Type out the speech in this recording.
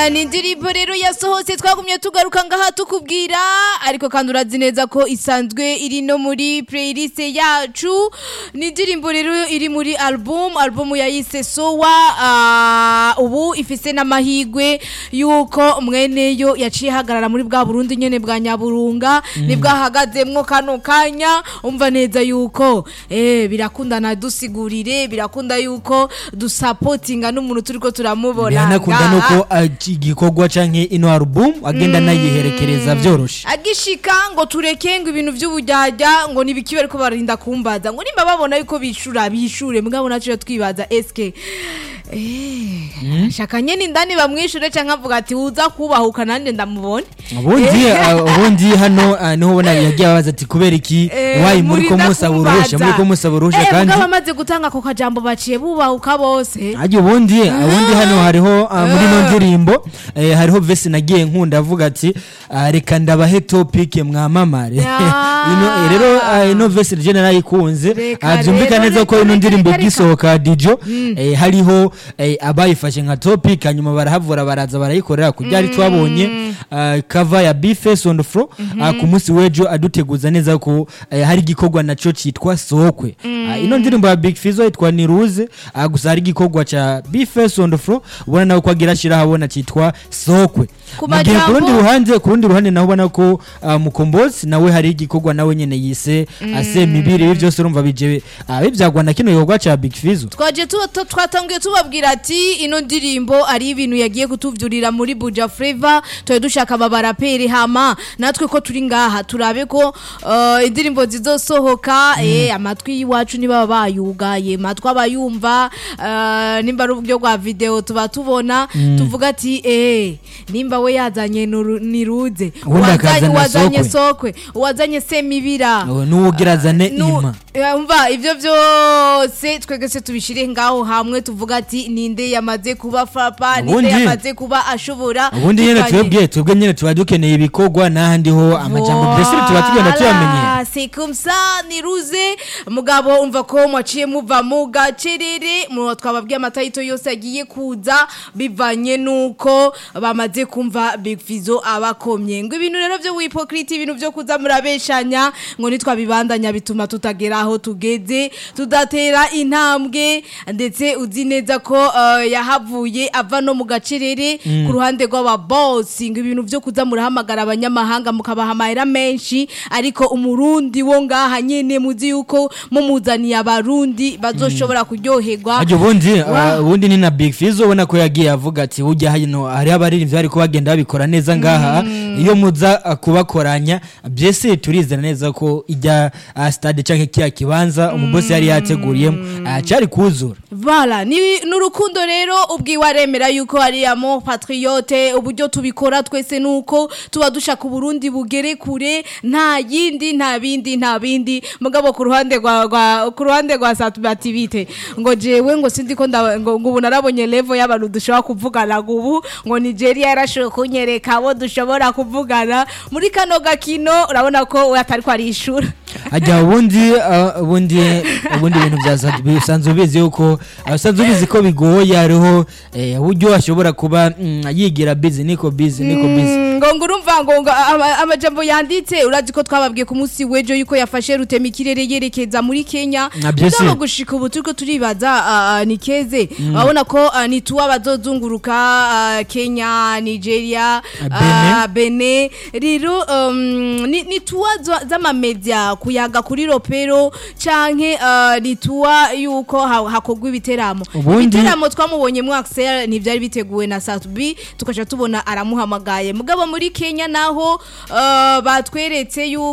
Ah, ni indirimbo rero yasohotse twagumye tugaruka ngaha tukubwira ariko kandi urazi neza ko isanzwe iri no muri playlist yacu ni indirimbo rero iri muri album album yayise sowa ah, ubu ifise n'amahigwe yuko mweneyo yaciye hagarara muri bwa Burundi nyene bwa Nyaburunga nibwo ahagazemwo kano kanya umva neza yuko eh birakundana dusigurire birakunda yuko dusapotinga n'umuntu turiko turamubona biranakunda ngaha. nuko ah, igikorwa canke ino album agenda anayiherekereza vyoroshe agishika ngo tureke ngo ibintu vy'ubujyajya ngo nibiki bariko barinda kumbaza ngo nimba babona yuko bishura bishure mugabo naco twibaza eske eh shaka nyene indani bamwishure canke avuga ati uza kubahuka nanje ndamubone ubundi ah, ubundi hano ah, niho ubona yagiye abaza ati kubera iki Eh, wayi muri ko murinda musaba uruhusha kumbaza. muri ko musaba uruhusha Eh, kandi mugabo amaze gutanga ako kajambo baciye bubahuka bose Ajya ubundi ubundi hano hariho ah, muri no ndirimbo eh, hariho vesi nagiye nkunda avuga ati ah, reka ndabahe topic mwamamare Ya. ino eh, rero ah, ino vesi je narayikunze Reka Ah, byumvikana rero, neza ko reka, ino reka, ndirimbo reka, gisohoka dijo eh, hariho eh, abayifashe nka topic hanyuma barahavura baraza barayikorera ku byari twabonye ah, cover ya Bface on the floor ah, ku munsi w'ejo aduteguza neza ko eh, hari igikorwa naco citwa sokwe Ah, ino ndirimbo ya Big Fizzo yitwa Niruze ah, gusa hari igikorwa ca Bface on the floor ubona nawe ko agira ashira habona citwa sokwe Ku mu gihe ku majambo- rundi ruhande ku rundi ruhande naho ubona ko ah, mukombozi nawe hari igikorwa nawe nyene yise ase mibiri ibi byose urumva bije ah, bibyagwa na kino gikorwa ca Big Fizzo twaje tuba- tu- twatangiye tubabwira ati ino ndirimbo ari ibintu yagiye kutuvyurira muri buja flava tuba dushaka aba baraperi hama natwe ko turi ngaha turabe ko uh, indirimbo zizosohoka eh, amatwi y'iwacu niba bayugaye matwi abayumva uh, nimba ari uburyo bwa video tuba tubona tuvuga ati eh, nimba we yazanye nuru- niruze Ubundi akazana uwazanye sokwe. sokwe uwazanye semibira n'uwugira azane Nu- ima Eh, umva ivyo vyose twegese tubishire ngaho hamwe tuvuga ati ninde yamaze kuba fapa ninde Ubundi- yamaze kuba ashobora ubundi nyene bivanye- twebwe twebwe nyene tuba dukeneye ibikorwa n'ahandi ho amajambo mbese tuba tugenda tuyamenyera Voilà, c'est comme ça niruze mugabo umva ko mwaciye muva mu gacerere mu twababwiye amatayito yose agiye kuza bivanye nuko bamaze kumva Big Fizzo abakomye ngo ibintu rero byo wipokriti ibintu byo kuza murabeshanya ngo nitwabibandanya bituma tutagera aho tugeze tudatera intambwe ndetse uzi neza ko eh, yahavuye ava no mu gacerere ku ruhande rw'aba boss ngo ibintu byo kuza murahamagara abanyamahanga mukabaha amahera menshi ariko umurundi wo ngaha nyene muzi yuko mumuzaniye abarundi bazoshobora kuryoherwa Ajya ubundi ah, ubundi ni na Big Fizzo ubona ko yagiye avuga ati ujya hano hari abaririmbyi bari ko bagenda babikora neza ngaha iyo muza ah, kubakoranya byese turizera neza ko ijya ah, stade canke kiya kibanza umubosi yari yateguriye ah, cari kuzura Voilà, ni nurukundo rero ubwiwe aremera yuko ari amo patriote uburyo tubikora twese nuko tuba dushaka uburundi bugere kure nta yindi nta bindi nta bindi mugabo ku ruhande rwa rwa ku ruhande rwa satubativite ngo jewe ngo sindi ko nda- ngo ngo ubu narabonye level y'abantu dushobora kuvugana ngo ubu ngo Nigeria yarashoboye kunyereka abo dushobora kuvugana muri kano gakino urabona ko we atari ko arishura ajya ubundi ah, ubundi ubundi ibintu bya Zad- bisanzwe ubizi yuko abasanzwe ubizi ko bigoye hariho eh, uburyo ashobora kuba mm, yigira busy niko busy niko busy Mm, ngo ngo urumva ngo ngo ama- amajambo yanditse urazi ko twababwiye ku munsi w'ejo yuko yafashe rutema ikirere yerekeza muri Kenya Na byose. mugabo gushika ubu turiko turibaza ah, ah, ni keze urabona ko ah, ni tuwa bazozunguruka ah, Kenya Nigeria Benin. ah, Benin rero um, ni, ni tuwa za- z'amamedia kuyaga kuri ropero canke ah, ni tuwa yuko ha- hakorwa ibiteramo Ubundi- ibiteramo twamubonye mu Axel ntivyari biteguwe na Satbi tukaca tubona aramuhamagaye mugabo muri Kenya naho uh, batweretse yuko